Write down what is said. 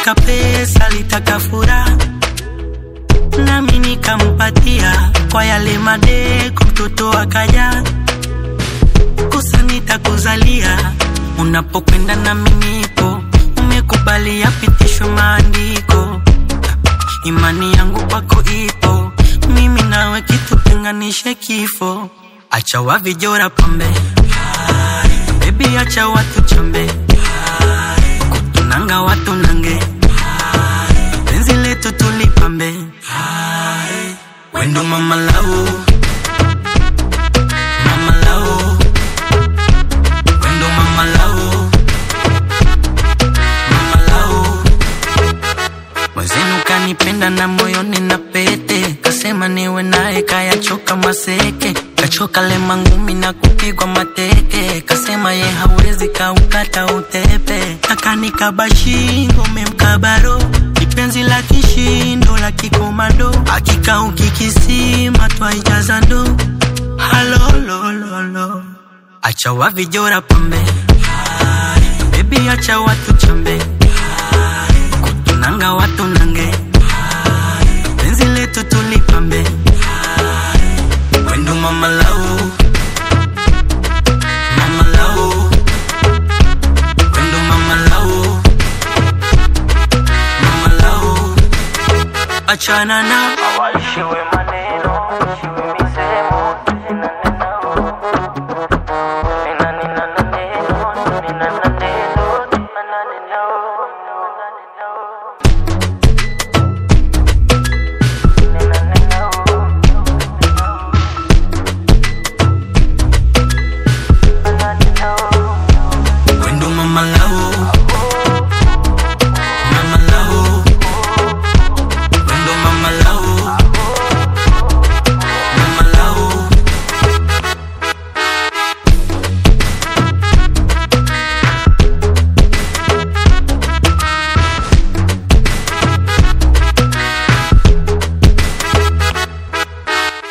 alitaka pesa, alitaka furaha, nami nikampatia kwa yale madeko, mtoto akaja kosa nitakuzalia unapokwenda nami nipo, umekubali yapitishwe maandiko, imani yangu kwako ipo, mimi nawe kitu tenganishe kifo, acha wavijora pambe bebi, acha watu chambe kutunanga watu nange penzi letu tulipambe wendo mama lau mama lau wendo mama lau mama lau mwenzenu kanipenda na moyoni na pete kasema niwe naye kayachoka maseke kachoka lema ngumi na kupigwa mateke kasema ye hawezi kaukata utepe akanikaba shingo memkabaro kipenzi la kishindo la kikomando hakika ukikisima twaijaza ndo halolololo acha wavijora pambe bebi acha watu chambe kutunanga watu nange penzi letu tulipambe wendo mama lau mama lau wendo mama lau mama lau achana na waishiwe maneno